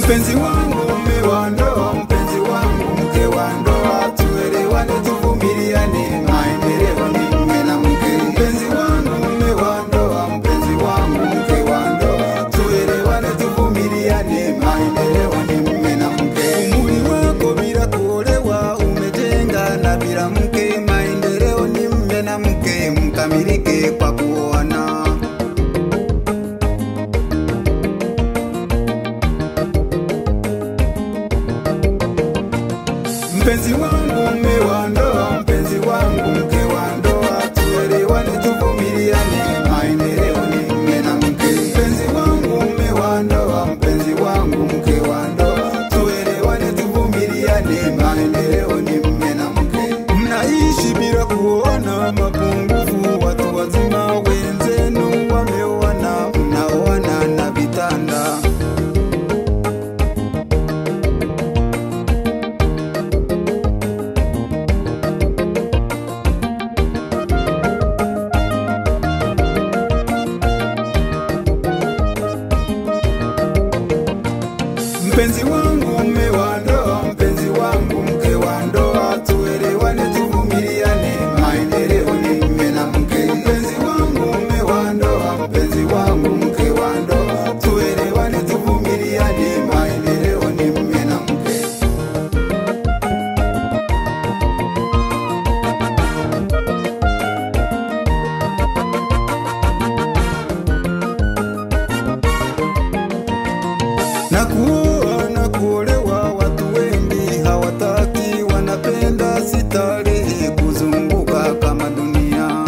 Mpenzi wangu mume wa ndoa, mpenzi wangu mke wa ndoa, tuelewane, tuvumiliane, maendeleo ni mume na mke. Mpenzi wangu mume wa ndoa, mpenzi wangu mke wa ndoa, tuelewane, tuvumiliane, maendeleo ni mume na mke. Umri wako bila kuolewa umejenga na bila mke, maendeleo ni mume na mke, mkamilike kwa kuoana. Mpenzi wangu mume wa ndoa, mpenzi wangu mke wa ndoa, tuelewane, tuvumiliane, maendeleo ni mume na mke. Mpenzi wangu mume wa ndoa, mpenzi wangu mke wa ndoa, tuelewane, tuvumiliane, maendeleo ni mume na mke. Mnaishi bila kuona mapungufu, watu wazima wenzenu wameoana, mnaoana na vitanda Mpenzi wangu mume wa ndoa, mpenzi wangu mke wa ndoa, tuelewane, tuvumiliane, maendeleo ni mume na mke. Mpenzi wangu mume wa ndoa, mpenzi wangu mke wa ndoa, tuelewane, tuvumiliane, maendeleo ni mume na mke. na kuoa na kuolewa, watu wengi hawataki, wanapenda sitarehe kuzunguka kama dunia.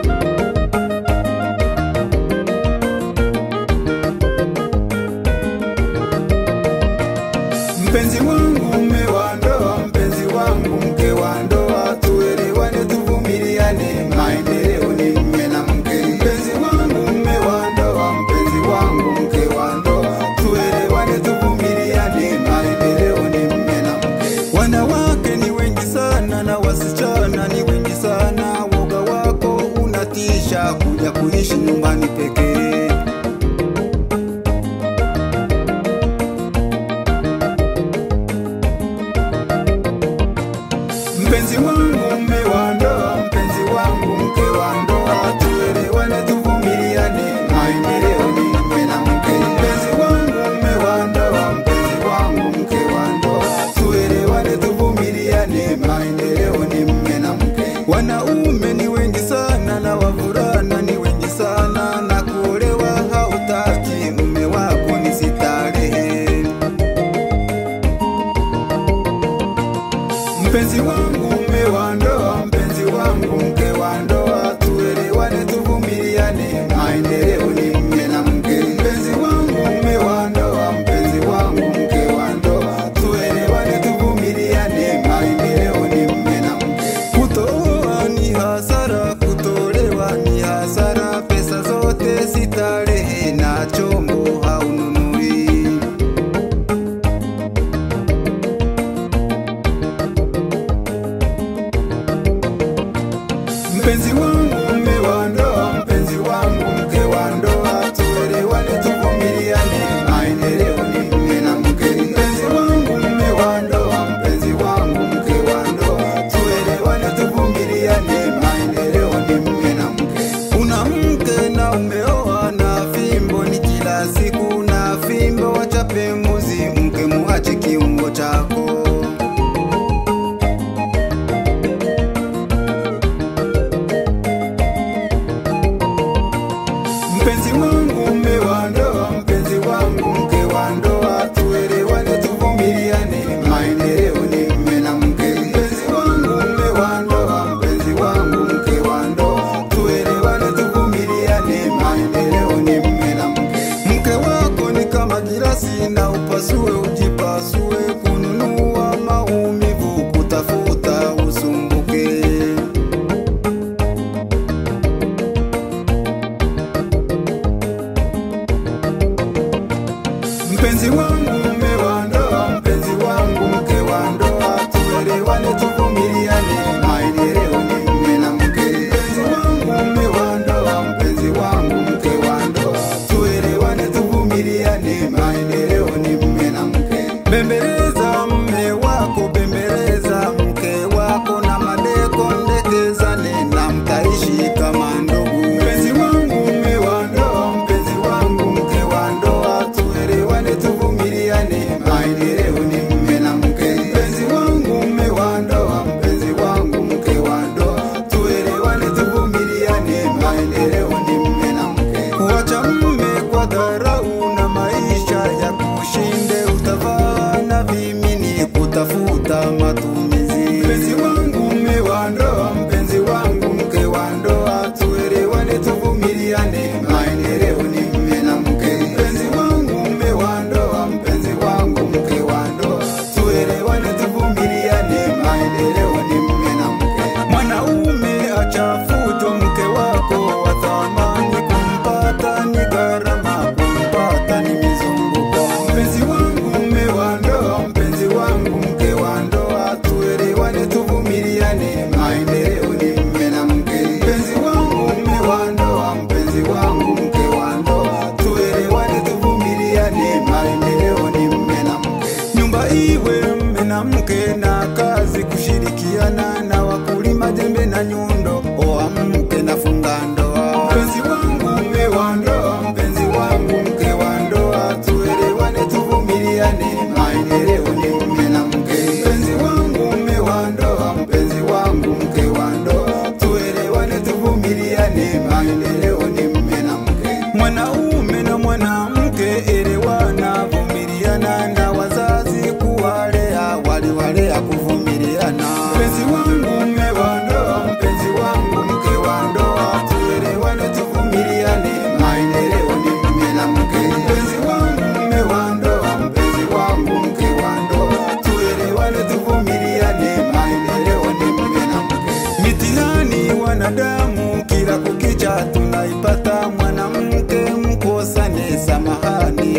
Mpenzi wangu mume wa ndoa, mpenzi wangu mke wa ndoa, tuelewane, tuvumiliane, maendeleo ni mume na mke. Mpenzi wangu mume wa ndoa, mpenzi wangu mke wa ndoa, tuelewane, tuvumiliane, maendeleo ni mume na mke. Wanawake ni wengi sana na wasichana ni wengi sana, woga wako unatisha kuja kuishi nyumbani pekee. Mpenzi wangu mume wa ndoa, mpenzi wangu mke wa ndoa, tuelewane, tuvumiliane, maendeleo ni mume na mke. Mpenzi wangu mume wa ndoa, mpenzi wangu mke wa ndoa, tuelewane, tuvumiliane, maendeleo ni mume na mke. Wanaume ni wengi sana na wavulana ni wengi sana, na kuolewa hautaki, mume wako ni sitarehe. Mpenzi wangu mume wa ndoa, mpenzi wangu mke wa ndoa, tuelewane, tuvumiliane, maendeleo ni mume na mke. Mpenzi wangu mume wa ndoa, mpenzi wangu mke wa ndoa, tuelewane, tuvumiliane, maendeleo ni mume na mke. Kutooa ni hasara, kutolewa ni hasara, pesa zote sitarehe na chombo haununui. Mpenzi wangu mume wa ndoa, mpenzi wangu mke wa ndoa, tuelewane, tuvumiliane, maendeleo ni mume na mke. Mpenzi wangu mume wa ndoa, mpenzi wangu mke wa ndoa, tuelewane, tuvumiliane, maendeleo ni mume na mke. Una mke na umeoa na fimbo ni kila siku, na fimbo wachape mbuzi, mke muache kiungo chako. Mpenzi wangu mume wa ndoa, mpenzi wangu mke wa ndoa, tuelewane, tuvumiliane, maendeleo ni mume na mke. Mpenzi wangu mume wa ndoa, mpenzi wangu mke wa ndoa, tuelewane, tuvumiliane, maendeleo ni mume na mke. Mke wako ni kama girasi na upasue ujipasue, kununua maumivu, kutafuta usumbuke. Mpenzi wangu mume wa ndoa, mpenzi wangu mke wa ndoa, tuelewane, tuvumiliane, maendeleo ni mume na mke. Mpenzi wangu mume wa ndoa, mpenzi wangu mke wa ndoa, tuelewane, tuvumiliane, maendeleo ni mume na mke.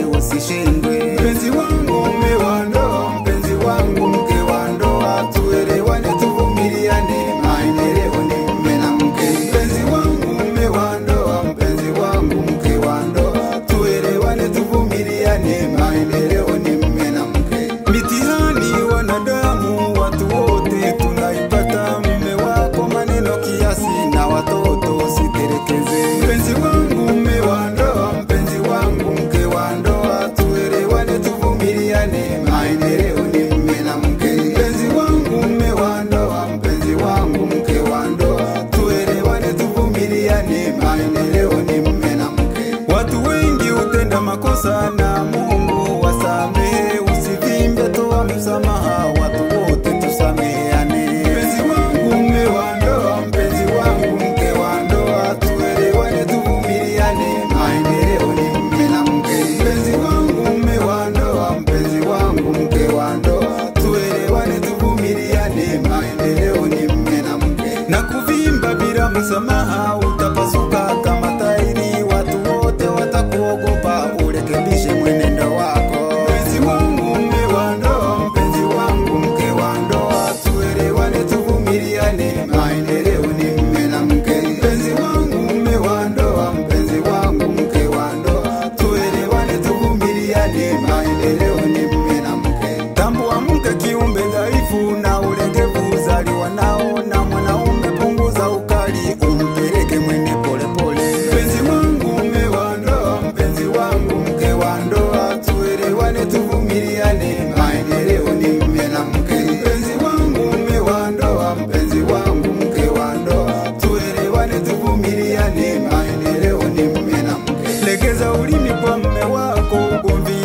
usishindwe. Mpenzi wangu mume wa ndoa, mpenzi wangu mke wa ndoa, tuelewane, tuvumiliane, maendeleo ni mume na mke. Mpenzi wangu mume wa ndoa, mpenzi wangu mke wa ndoa, tuelewane, tuvumiliane, maendeleo ni mume na mke. Mitihani wanadamu, watu wote tunaipata. Mume wako maneno kiasi na watoto usitelekeze. Mpenzi wangu mume wa ndoa, mpenzi wangu mke wa ndoa, tuelewane, tuvumiliane, maendeleo ni mume na mke. Mpenzi wangu mume wa ndoa, mpenzi wangu mke wa ndoa, tuelewane, tuvumiliane, maendeleo ni mume na mke. Watu wengi hutenda makosa na Mungu wasamehe, usivimbe, toa msamaha, watu wote tusameheane. Mpenzi wangu mume wa ndoa, mpenzi wangu mke wa ndoa, tuelewane, tuvumiliane, maendeleo ni mume na mke. Mpenzi wangu mume wa ndoa, mpenzi wangu mke wa ndoa, tuelewane, tuvumiliane, maendeleo ni mume na mke. Na kuvimba bila msamaha utapasuka kama tairi, watu wote watakuogopa, urekebishe mwenendo wako. Mpenzi wangu mume wa ndoa, mpenzi wangu mke wa ndoa, tuelewane, tuvumiliane, maendeleo ni mume na mke. Mpenzi wangu mume wa ndoa, mpenzi wangu mke wa ndoa, tuelewane, tuvumiliane, maendeleo ni mume na mke. Tambua mke kiumbe dhaifu na ulegevu uzaliwa nao, na mwanaume punguza ukali, umpeleke mwende polepole. Mpenzi wangu mume wa ndoa, mpenzi wangu mke wa ndoa, tuelewane, tuvumiliane, maendeleo ni mume na mke. Mpenzi wangu mume wa ndoa, mpenzi wangu mke wa ndoa, tuelewane, tuvumiliane, maendeleo ni mume na mke. Legeza ulimi kwa mume wako, ugomvi